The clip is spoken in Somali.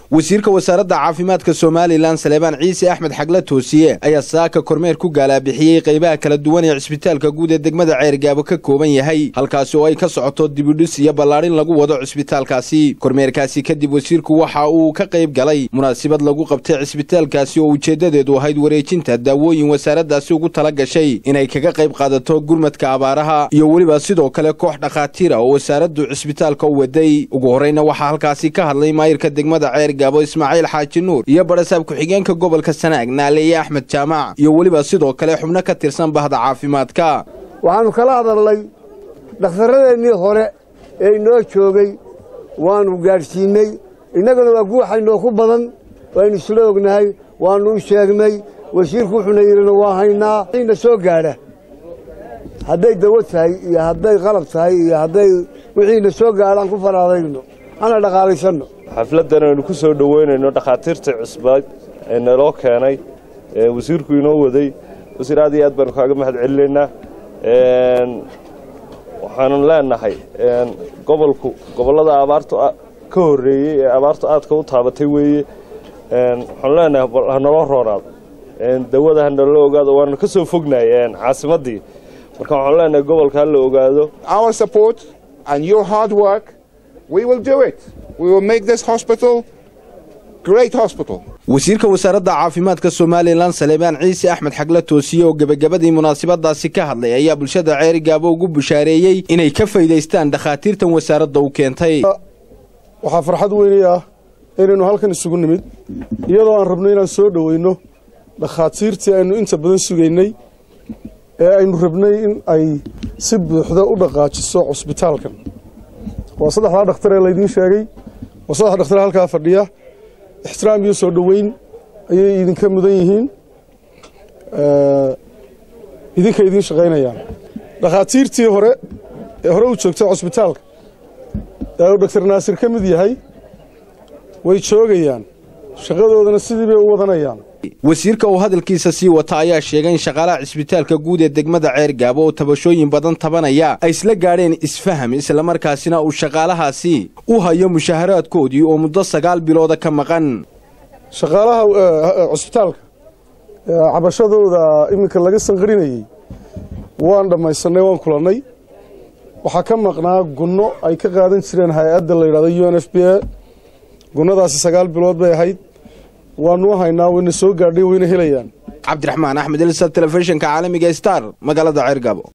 wasiirka wasaaradda caafimaadka somalilan saleebaan ciise axmed xagle toosiye ayaa saaka kormeer ku gaalaabixiyey qaybaha kala duwan ee cisbitaalka guud ee degmada ceergaabo ka kooban yahay halkaasi oo ay ka socoto dibidhis iyo ballaadhin lagu wado cisbitaalkaasi kormeerkaasi kadib wasiirku waxa uu ka qayb galay munaasabad lagu qabtay cisbitaalkaasi oo ujeeddadeedu ahayd wareejinta daawooyin wasaaraddaasi ugu tala gashay inay kaga qayb qaadato gurmadka abaaraha iyo weliba sidoo kale koox dhakhaatiir ah oo wasaaraddu cisbitaalka u waday ugu horreyna waxaa halkaasi ka hadlay maayirka degmada ceergaabo ismaaciil xaaji nuur iyo barasaab ku-xigeenka gobolka sanaag naaleeye axmed jaamac iyo weliba sidoo kale xubno ka tirsan bahda caafimaadka waxaannu kala hadalnay dhakhtarradeennii hore ee inoo joogay waannu gaadhsiinney innaguna waa guuxaynoo ku badan waynu isla ognahay waannu u sheegnay wasiirku wuxuuna yidhina waa haynaa na soo gaadha hadday dawo tahay iyo hadday qalab tahay iyo hadday wixiina soo gaadhaan ku faraadayno hana dhaqaalaysanno xafladdan aynu ku soo dhoweynayno dhakhaatiirta cusbaad ee naloo keenay ee wasiirku inoo waday wasiir aad iyo aad baanu kaaga mahad celinaynaa waxaanu leenahay gobolku gobollada abaartu ka horreeyey ee abaartu aadka u taabatay weeye waxaanu leenahay hanaloo roonaado dawada hanaloo ogaado waanu ka soo fognahay caasimaddii marka waxaanu leenahay gobolka ha la ogaado our support and your hard work we will do it we will make this hospital great hospital wasiirka wasaaradda caafimaadka somalilan saleebaan ciise axmed xagle toosiye oo gebagabadii munaasabadaasi ka hadlay ayaa bulshada ceerigaabo ugu bushaareeyey inay ka faa'idaystaan dhakhaatiirtan wasaaradda u keentay waxaa farxad weynay ah inaynu halkan isugu nimid iyadoo aan rabno inaan soo dhoweyno dhakhaatiirtii aynu inta badan sugaynay ee aynu rabnay in ay si buuxda u dhaqaajiso cusbitaalkan waa saddexdaa dhakhtar ee laydiin sheegay waa saddex dhakhtar halkaa fadhiya ixtiraam iyo soo dhoweyn ayay idinka mudan yihiin idinka idiin shaqaynayaan dhakhaatiirtii hore ee hore u joogtay cusbitaalka ee uu doktor naasir ka mid yahay way joogayaan shaqadoodana sidii bay u wadanayaan wasiirka oo hadalkiisa sii wata ayaa sheegay in shaqaalaha cisbitaalka guud ee degmada ceergaabo oo tabashooyin badan tabanaya ay isla gaadheen isfaham islamarkaasina uu shaqaalahaasi u hayo mushaharaadkoodii oo muddo sagaal bilooda ka maqan shaqaalaha cusbitaalka cabashadooda iminka laga sanqarinayey waan dhammaysannay waan kulannay waxaa ka maqnaa gunno ay ka qaadan jireen hay-adda la yidhahdo u n f b a gunnadaasi sagaal bilood bay ahayd waanu haynaa wayna soo gaadhay wayna helayaan cabdiraxmaan axmed ilsa telefishinka caalamiga star magaalada ceergaabo